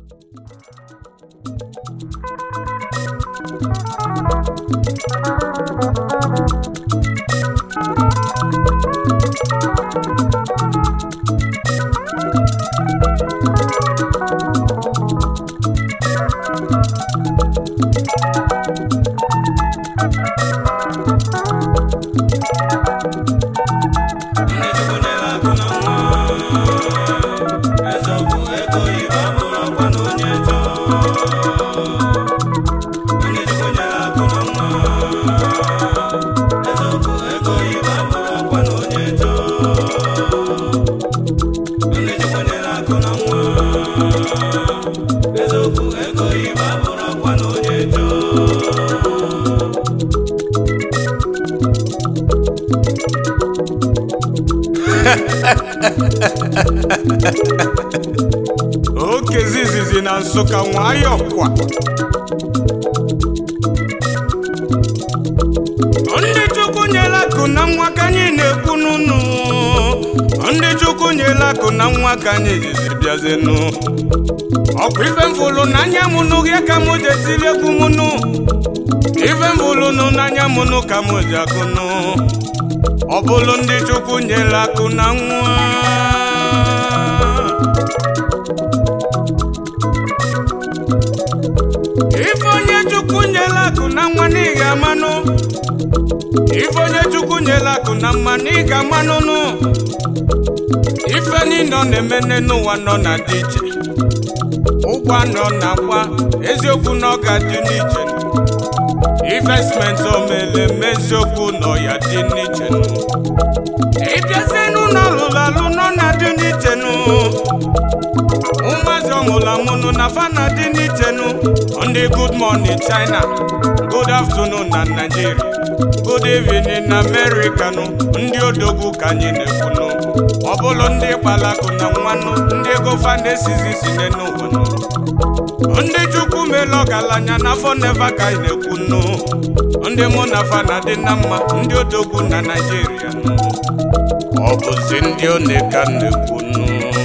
ndị chukwu nyere akụ na nwa eziokwu ego oyibo abụrụ ọkwa na onye chọọ ndị chukwu nyere akụ na nwa eziokwu ego oyibo abụrụ ọkwa na onye chọọ ndị chukwu nyere akụ na nwa eziokwu ego oyibo abụrụ ọkwa na onye chọọ oke zizizi na nsụka nwayọ kwa ndị chukwu nyela akụ na nwa ka anyị na-ekwu n'ụnụ ndị chukwu nyela akụ na nwa ka anyị jizi bịazenụ ọkwa ife mfụlụ n'anya mụnụ ya ka mụ ji etiri egwu mụnụ ife mfụlụ nụ n'anya mụnụ ka mụ ji akụnụ ọ bụlụ ndị chukwu nyela akụ na nwa ife onye chukwu nyela akụ na nwa n'ihi amanụ ife onye chukwu nyela akụ na mma n'ihi amanụnụ ife niile ọ na-eme n'ụwa nọ na dị iche ụgwọ anọ na agba eziokwu na ọ ga-adị n'iche investment omele eme eziokwu nọ ya dị n'iche ịbịazie n'ụlọ alụlụ alụ nọ na-adị n'iche nụ ụmụazị ọmụlụ amụnụ na fana dị n'iche nụ ndị good morning china good afternoon na nigeria good evening na america nụ ndị odogwu ka anyị na-ekwunụ ọ bụlụ ndị kpalakụ na nwanụ ndị ego fana esizi si n'ụwa nụ ndị chukwu mele ọgaranya n'afọ neva ka anyị na-ekwunụ ndị mụ na fana dị na mma ndị odogwu na naijiria nụ ọ bụzi ndị one ka m na-ekwunụ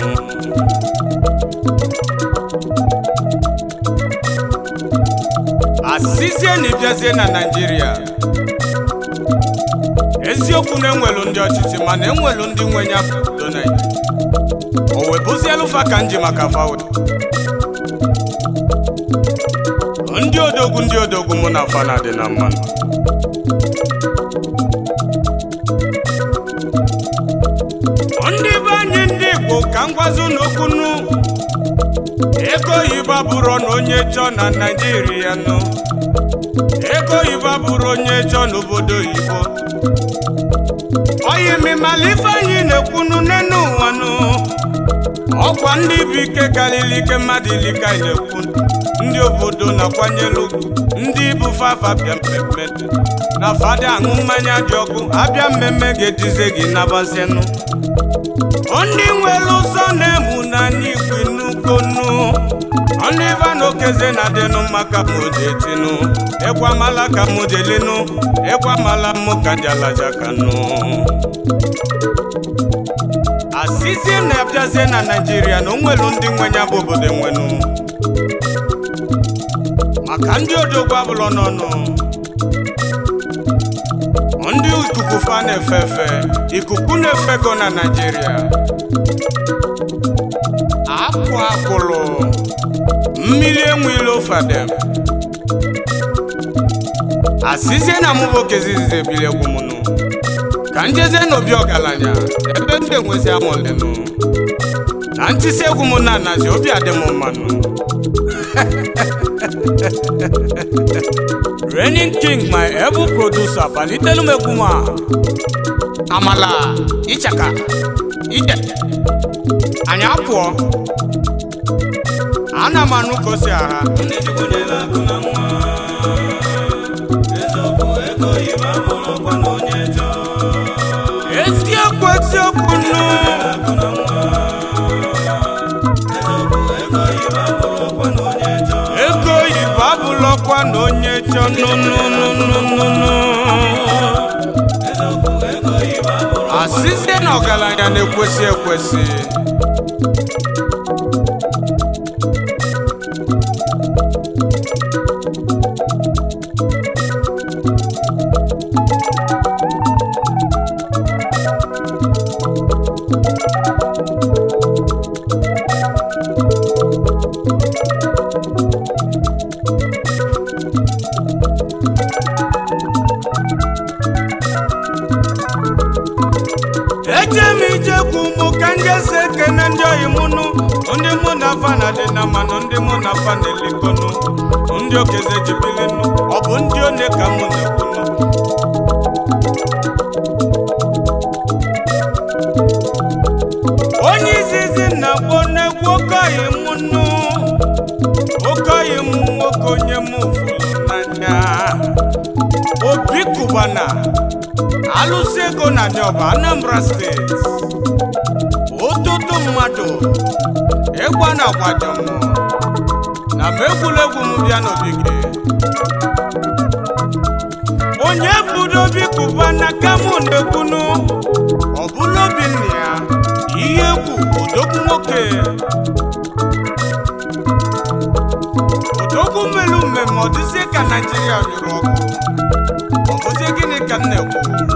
asizie na ịbịazie na naijiria eziokwu na enwelu ndị ọchịchị mana enwelu ndị nwenye obodo naijiria o webụzielu fa ka nji maka fawụda ndị odogwu ndị odogwu mụ na fana dị na mmanụ ndị be anyị ndị igbo ka m gwazi unu okwu nụ ego oyibo abụrụ na onye chọọ na naijiria nụ ego oyibo abụrụ onye chọọ n'obodo oyibo oyimimala ife anyị na-ekwunu n'enu ụwa nụ ọkwa ndị bụ ike karịrị ike mmadụ ilika anyị na-ekwu ndị obodo na-akwanyelu ugwu ndị bụ fafa bịa mmemme na fada aṅụ mmanya dị ọkụ abịa mmemme ga-edize gị nabazienụ ndị nwere ụzọ na-emu n'anya igwe n'ugonu ndị vana okeze na dịnụ maka mojetinu ịkwamala ka modelinu ịkwamala mụ ka dị alajakanụ asizie na abịazie na naijiria na onwelu ndị nwenye bụ obodo enwenu maka ndị odogwu abụlọ n'ọnụ ndị ikuku fa na-efe efe ikuku na-efego na naijiria akwụ akwụlụ mmiri enwile ofadem asizie na mụ bụ okezizizi ebili egwu m nụ ka njeze n'obi ọgaranya ebe ndị enwezi amụlịnụ na ntịsi egwu m na anazi obi adị m mmanụ Reigning King my able producer palitelu m egwu m a amala ịchaka ije anyị apụọ ana m anụ ka o si agha ndị chukwu nyere akụ na nwa eziokwu ego oyibo abụrụ ọkwa na onye chọọ eziokwu eziokwu nụ akụ na nwa eziokwu ego oyibo abụrụ ọkwa na onye chọọ ego oyibo abụlọkwa na onye chọ nụnụnụnụnụ eziokwu ego oyibo abụrụ asịzie na ọgaranya na-ekwesị ekwesị na-ekene ndị oyi mụnụ ndị mụ na afa na dị na mmanụ ndị mụ na afa na-elekọnụ ndị okeze jibilinu ọ bụ ndị one ka mụ na-ekwunu onye izizi na-akpọ n'egwu okoyi m nnu okoyi m nwoke onye m fụrụ n'anya obi kubana alụsị ego na nyoba anambra steeti ụtụtụ mmadụ ịgba na agwaja m na m egwuregwu m bịa n'ogige onye budo obi kubana ka mụ na-ekwunu ọ bụla obi nna ya ihe egwu odogwu nwoke odogwu melu mmemme ọ dịzie ka naijiria nyụrụ ọkụ ọ bụzie gịnị ka m na-ekwu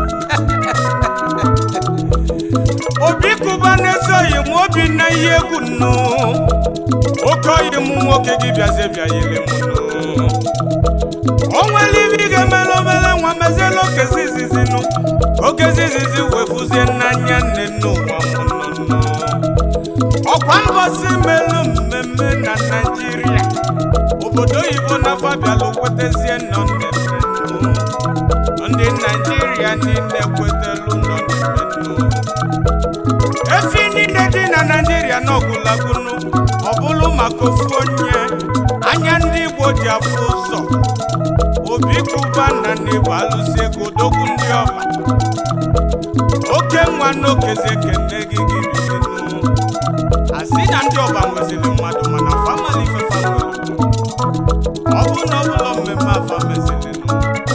obi kụba na-esoghị m obi na ihe egwu nnu oke oyi m nwoke gị bịazie bịa yiri m nnu o nwere ibe ị ga-emela obere nwa meziela okezi izizi nụ okezi izizi wefuzie n'anya nne n'ụwa m nnụnụ ọkwa mbọsi melu mmemme na naijiria obodo oyibo na fabialụ kwetezie nọ nnennenu ndị naijiria niile kwetelu nọ nnennenu efi niile dị na naijiria n'ọgụlagunu ọ bụrụ maka ofu onye anya ndị igbo ji afụ ụzọ obi kuba na n'igbo alụsi ego dogwu ndị ọba oke nwa n'okeze kene gị gị bizinu asị na ndị ọba nweziri mmadụ mana famali ifefa nwere ọ bụ na ọbụla mmemme afa mezirinụ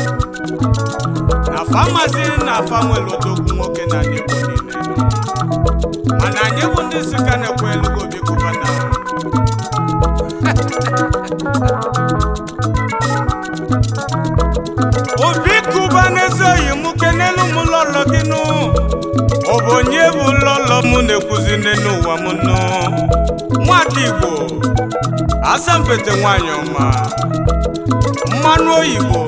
na famazi na afa nwere odogwu nwoke na n'igbo niile mana anyị bụ ndị sika na-ekwe elugo obi kuba na obi kuba n'ezoghị m kenelu m lọlọ gị nụ ọ bụ onye bụ lọlọ m na-ekwuzi n'elu ụwa m nụ nwada igbo asampete nwanyị ọma mmanụ oyibo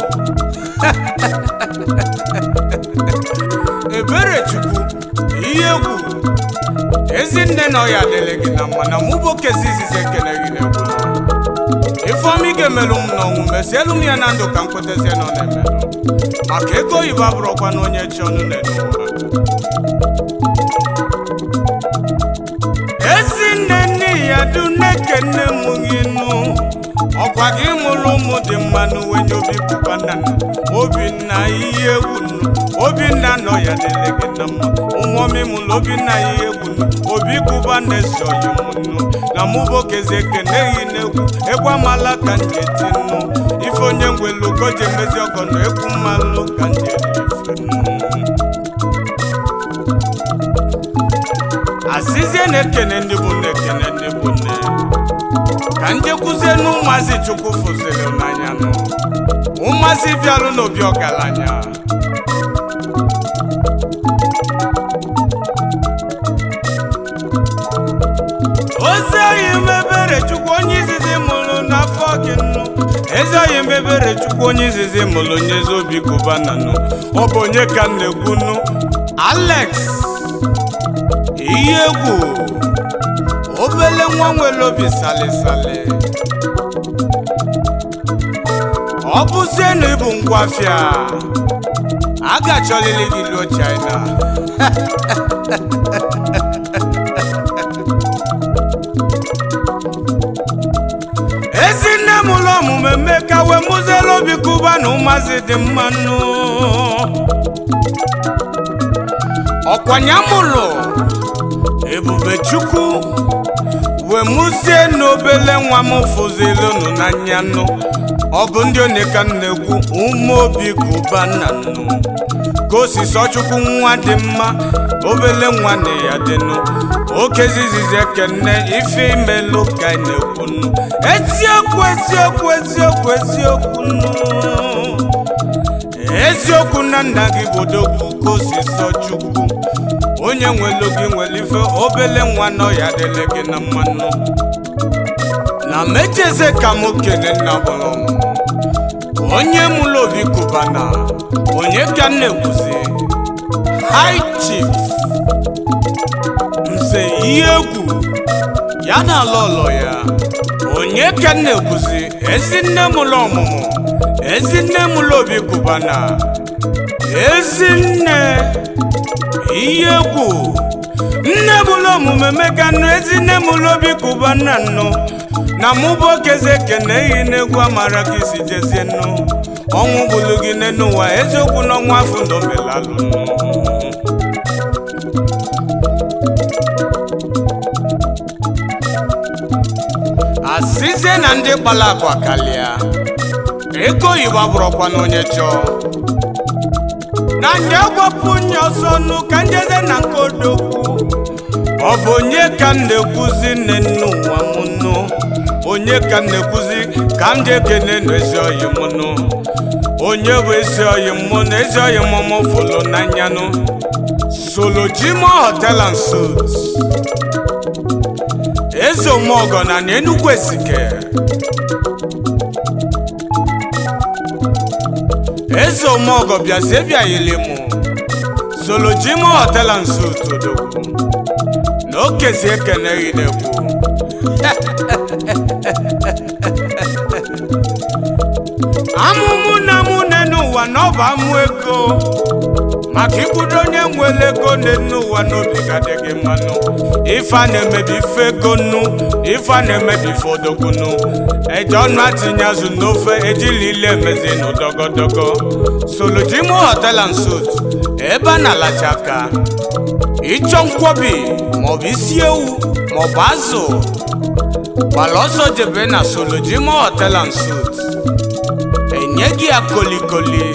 ebere chukwu ihe egwu ezinne na ọya adịrị gị na mma na mụ bụ okezi izizi ekele gị na-egwu ifeọma ị ga-emelụ m n'ọnwụ mesielu m ya na ndụ ka m kwetezie na ọ na-emelụ maka ego oyibo abụrụkwa na onye chi ọnụ na-ede ụwa ezinne nne ya du na-ekene m gị nụ ọkwa gị mụrụ ụmụ dị mma n'uwenye obi pụpa nna nna obinna ihe egwu nnu obinna nọ ya dịrị gị na mma ụmụọmị mụrụ obinna ihe egwu nnu obi kụba na-esoghị m nnu na mụ bụ okeze ekeneghị n'egwu egwu amala ka nje ti nnu ife onye ngwelu ka o ji emezi ọgọ na egwu mmalụ ka nje ife nnu asịzie na-ekene ndị bụ nne ekene ndị bụ nne ka njekwuzie na ụmụazị chukwu fụziri n'anya nụ ụmụazị bịalụ n'obi ọgaranya ozi oyi mebere chukwu onye izizi mụrụ n'afọ gị nnu ezi oyi mebere chukwu onye izizi mụrụ nyezi obi gụbana nụ ọ bụ onye ka m na-ekwu nụ alex ihe egwu obele nwa nwere obi salisali ọ bụzie na ịbụ ngwafịa a ga-achọlili gị luo china ezinne m ụlọ ọmụmụ eme ka wee mụziela obi kụba na ụmazị dị mmanụ ọkwanya mụlụ ebube chukwu wee mụzie n'obele nwa m fụzilụnụ n'anya nụ ọ bụ ndị onye ka m na-ekwu ụmụ obi kụba nna nụ ka osisi ọchukwu nwa dị mma obele nwa na ya dịnụ oke zizizi ekene ife imelụ ka ị na-ekwu nụ eziokwu eziokwu eziokwu eziokwu nụ eziokwu na nna gị bụ odogwu ka osisi ọchukwu onye nwelu gị nwere ife obele nwa nọ ya dịle gị na mmanụ na mecheze ka m kene nna gbara ọmụmụ onye mụrụ obi kụbana onye ka m na-ekwuzi high chief nze ihe egwu ya na ala ụlọ ya onye ka m na-ekwuzi ezinne m ụlọ ọmụmụ ezinne m ụlọ obi kụbana ezinne ihe egwu nne m ụlọ omume meka nụ ezinne m ụlọ obi kụbana nnụ na mụ bụ okeze ekene ehi n'egwu amara ka isi jezie nnụ ọnwụ gbulu gị n'enu ụwa eziokwu n'ọnwa afọ ndụ melalụ nnụ asịzie na ndị kpara akwa kalịa ego oyibo abụrụkwa na onye chọọ na ndị agbapụ onye ọsọ nụ ka njeze na nke odogwu ọ bụ onye ka m na-ekwuzi nne nne ụwa m nụ onye ka m na-ekwuzi ka m ji ekene na ezi oyi m nụ onye bụ ezi oyi m mụ na ezi oyi m mụ fụlụ n'anya nụ solo jimo hotel and suits eze omeọgọ na na enugwu esike eze omeọgọ bịazie bịaghịlị mụ solo jimo hotel and suits odogwu na okezi ekeneghị n'egwu amụmụ na mụ ne n'ụwa na ọ bụ amụ ego maka ikwudo onye nwere ego nne n'ụwa n'obi ga dị gị mmanụ ife a na-emebi ife ego nnu ife a na-emebi ife odogwu nnu eji ọnụ atinye azụ n'ofe ejili ile emezi n'ụdọgọdọgọ solojimo hotel and suit ebe a na-alacha aka ịchọ nkwobi maọbụ isi ewu maọbụ azụ gbara ọsọ jebe na solojimo hotel and suit enye gị ya kolikoli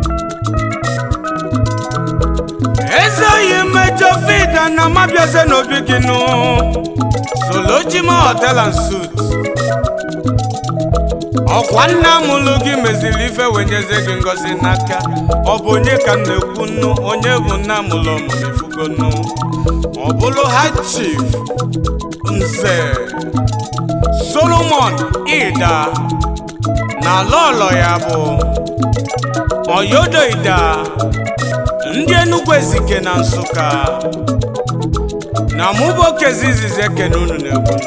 eze oyi mmejọ fida na mabiaze n'obi gị nụ solojimo hotel and suit ọkwa nna mụlụ gị meziri ife wenyeze gị ngozi n'aka ọ bụ onye ka m na-ekwu nnu onye bụ nna mụlụ ọmụmụ ifugo nnu ọ bụrụ high chief nze solomon ida na lọlọ ya bụ oyodo ida ndị enugwu ezike na nsụka na mụbokezi izizi ekene unu na-ekwunu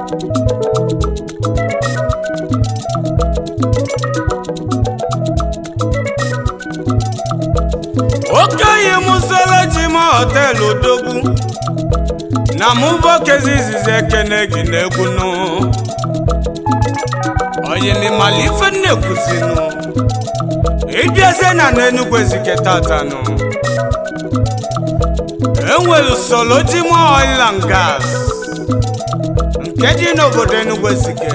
okenye mụsala ji ma họteelụ odogwu na mụbokezi izizi ekene gị na-ekwunu oyimimala ife nnekwuzinu ịbịazie na n'enugwu ezike tatanụ enwere solo jimo oil and gas nke dị n'obodo enugwu ezike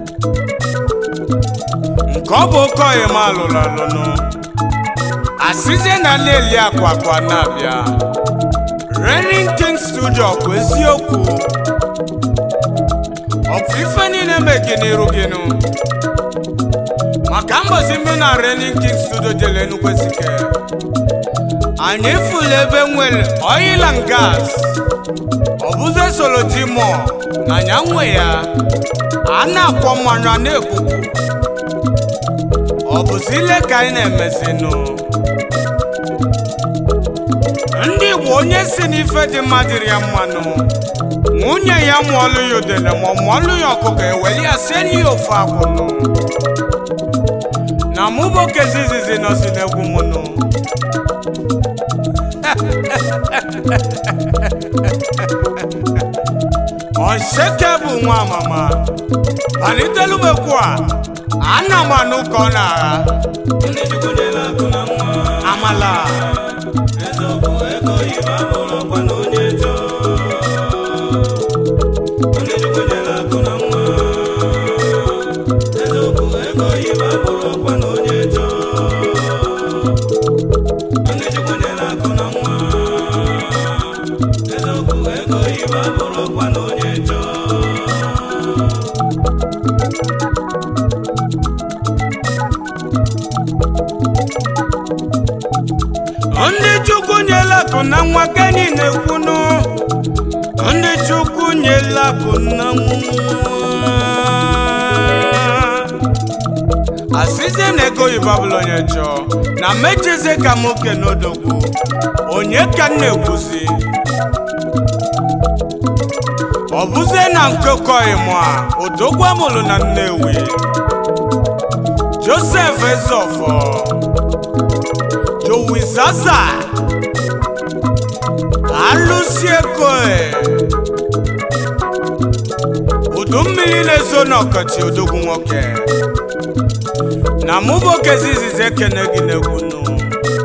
nke ọ bụ oke oyima alụrụ alụnụ asizie na na-eli akwa akwa na-abịa renin king studio bụ eziokwu ọkwa ife niile megi n'iru gịnụ maka mbosi mbe na renin king studio jele enugwu ezike anyị fụlụ ebe nwere oil and gas ọ bụzi solo jimo na nya nwe ya a na-akwọ mmanya na-ekwukwu ọ bụzi ile ka anyị na-emezinụ ndị Igbo onye si n'ife dị mma dịrị ya mmanụ nwunye ya mụọlụ ya udele ma ọ mụọlụ ya ọkụkọ eweli ya sie ya ofe akwụnụ na mụbokezi izizi nọsi n'egwu mụnụ Onseke bụ nwa amama palitelu m ekwu a ana m anụ ka ọ na-agha ndị Chukwu nyere akụ na nwa amala eziokwu ego oyibo abụrụkwa na onye chọọ ndị Chukwu nyere akụ na nwa eziokwu ego oyibo abụrụkwa na onye chọọ ndị Chukwu nyere akụ na nwa eziokwu ego oyibo abụrụkwa na onye chọọ ndị chukwu nyela akụ na nwa kenyi na-ekwunu ndị chukwu nyela akụ na nwa asịzie na ego oyibo abụla onye chọọ na mecheze ka m oke n'odogwu onye ka m na-ekwuzi ọ bụzie na nkekọghị mụ a odogwu amụrụ na nnewi josef ezofọ jowi zaza alụsi ekoe udu mmiri na-ezo n'ọkọchị odogwu nwoke na mụ bụ okezi izizi ekene gị n'egwu nụ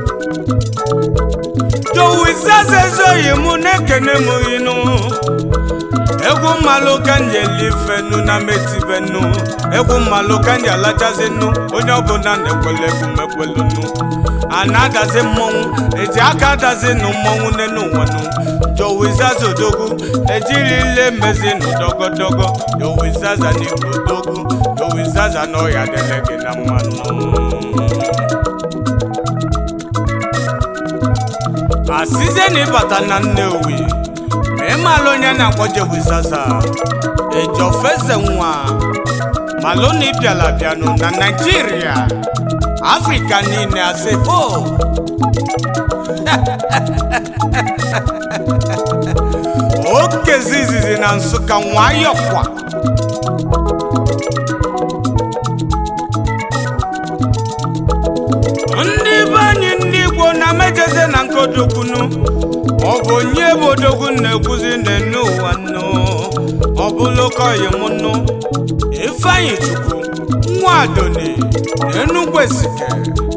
jowi zaza ezoghị mụ na-ekene m inu egwu mmalụ ka nji elifenu na metibenu egwu mmalụ ka nji alachazinu onye ọbụla na-ekwele egwu mekwelunu a na-adazi mmọnwụ eji aka adazinu mmọnwụ n'enu ụwanụ jowizaza odogwu ejiri ile mezinu dogodogo jowizaza n'igwe odogwu jowizaza n'ọya dele gị na mmanụ asize na ịbata na nnewi ma ịmalụ onye na-akpọ jewizaza ejofeze nwa malụ na ịbịala bịanụ na naijiria afrịka niile asị ho okezi izizi na nsụka nwayọkwa ndị be anyị ndị igbo na mejeze na nkodokwunu ọ bụ onye bụ odogwu na-ekwuzi n'enu ụwa nnu ọ bụlụ kọyi m nnu ifeanyị chukwu nwa adoni na enugwu esike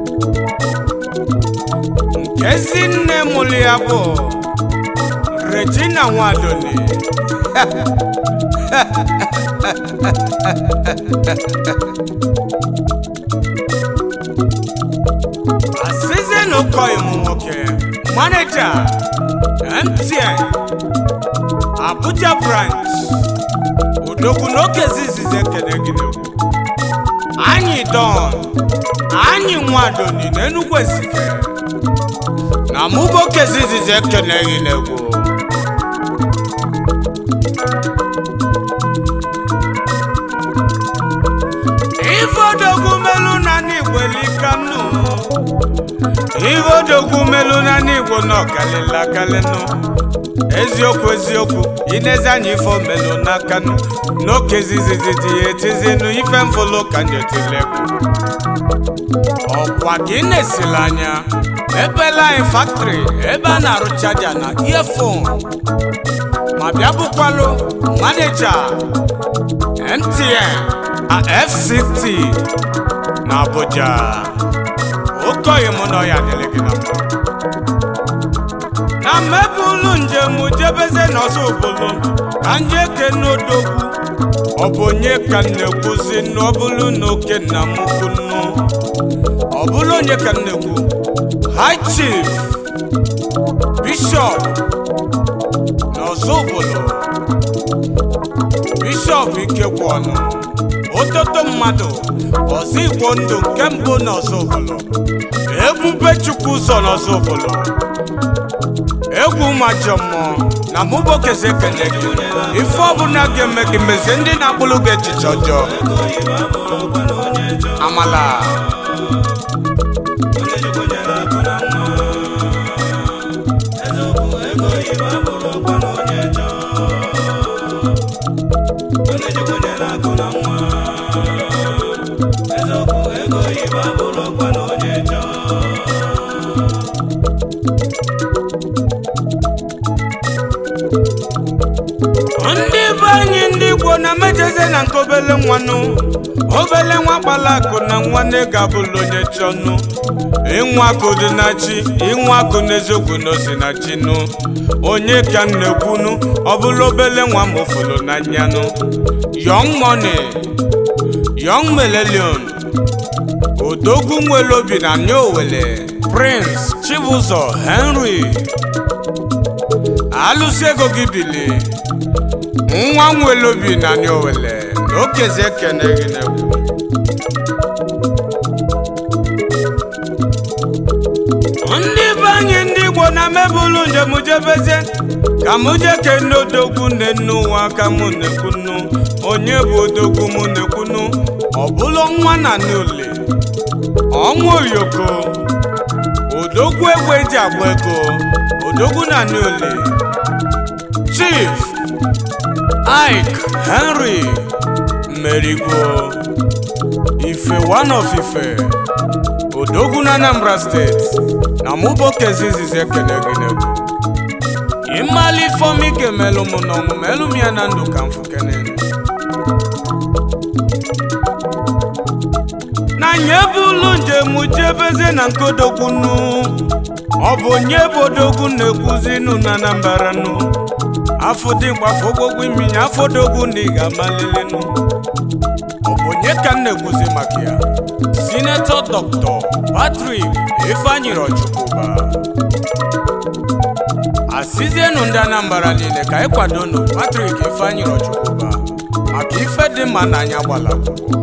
nke ezi nne mụrụ ya bụ regina nwadoni asize na ụkọghị m nwoke maneja mtn abuja branch odogwu n'oge zizizi ekene gị n'egwu anyị don anyị nwadoni na enugwu esike na mụbụ oke zizizi ekene gị n'egwu ife odogwu melu na n'igbo elikanu ihe odogwu melu na n'igbo nọ kalịla kalịnụ eziokwu eziokwu inezi anya ife omelu n'akanụ n'oke zizizi ya etizinu ife mfụlụ ka njotilekwu ọkwa ka ị na-esila anya ebela anyị faktịrị ebe a na-arụ chaja na iefon ma bịa bụkwalụ maneja mtn na fct na abuja okoghị m na ọya dịrị gị na mma na mmebe ụlọ njem jebeze n'ọsọ obodo ka nje kene odogwu ọ bụ onye ka m na-ekwuzi nnu ọ bụrụ na oke nna m ukwu nnu ọ bụrụ onye ka m na-ekwu high chief bishọp n'ọsọ obodo bishọp ikekwu ọnụ ototo mmadụ ọzọ igbo ndụ nke mbụ n'ọsọ obodo ebube chukwu ụzọ n'ọsọ obodo egwu majọ mmụọ na mụbokeze ekele gị ife ọbụla ga-eme gị mezie ndị na-akpụrụ gị echiche ọjọọ amala ndị be anyị ndị igbo na mejeze na nke obele nwanụ obele nwa kpala akụ na nwanne ga-abụlụ onye chọnụ ịnwa akụ dị na chi ịnwa akụ n'eziokwu n'osi na chinụ onye ka m na-ekwunu ọ bụla obele nwa ma ofolo n'anyanụ young money young millennium odogwu nwere obi na nye owele prince chibụzọ henry alụsị ego gị bili nwa nwere obi na nye owele na okezi ekene gị n'egwu ndị be anyị ndị igbo na mebụlụ njem jebezie ka mụ je kene odogwu nne nne ụwa ka mụ na-ekwunu onye bụ odogwu mụ na-ekwunu ọ bụlụ nwa na n'ule ọnwa oyoko odogwu egbe eji agba ego odogwu na n'ule chief Ike Henry Merigwo Ife one of Ife Odogwu na Anambra steeti na mụbokezi izizi ekene gị n'egwu ịmali ifeọma ike melụ m n'ọnwụ melụ m ya na ndụ ka mfu kene na nye bụ ụlọ njem jebeze na nkodokwunu ọ bụ onye bụ odogwu na-ekwuzinu na Anambra nu afọ dị mgbafọ ogwogwo iminya afọ dogwu na ị ga-amalilinu ọ bụ onye ka m na-ekwuzi maka ya sinetọ dọkịta Patrick Ifeanyi Rochukwuba asizienu ndị Anambra niile ka anyị kwadonu Patrick Ifeanyi Rochukwuba maka ife dị mma n'anya gbala akwụkwọ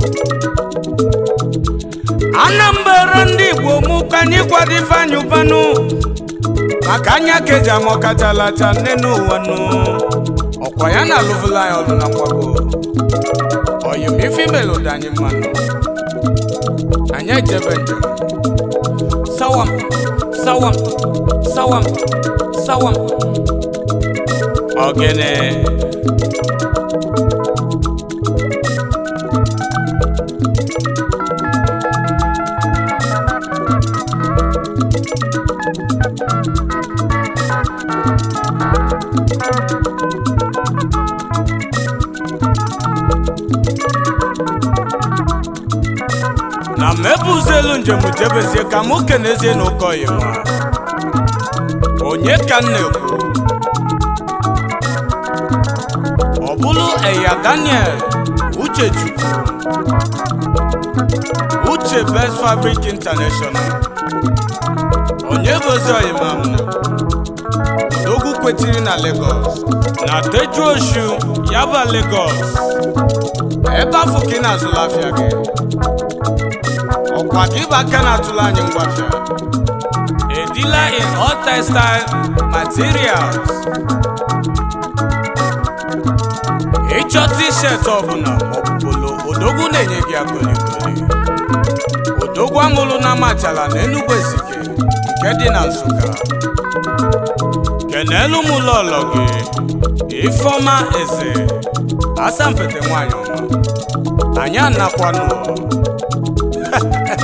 Anambra ndị Igbo mụ ka anyị kwado Ifeanyi Ụbanụ maka anya keji ama ọkachalacha nne n'ụwa nụ ọkwa ya na alụvụla ya ọlụ na nkwago oyim ife imelụdị anyị mmanụ anyị ejebe njem sawam sawam sawam sawam ogene na mebuzelu njem jebezie ka mụ kenezie n'ụkọyi nwa onye ka m na-ekwu ọ bụrụ eya daniel uchechukwu uche best fabric international onye bụzi oyimam odogwu kwetiri na lagos na tejuoshu yaba lagos ebe afọ ka ị na-azụla afịa gị ọkwa ka ịba aka na-atụla anyị ngwafịa a dealer in all textile materials ịchọ t-shirt ọbụla maọbụ polo odogwu na-enye gị akolikoli odogwu amụlụ na amachala na Enugu Ezike nke dị na Nsụka kenelu m ụlọọlọ gị Ifeọma Eze asampete nwanyị ọma anyị anakwanụ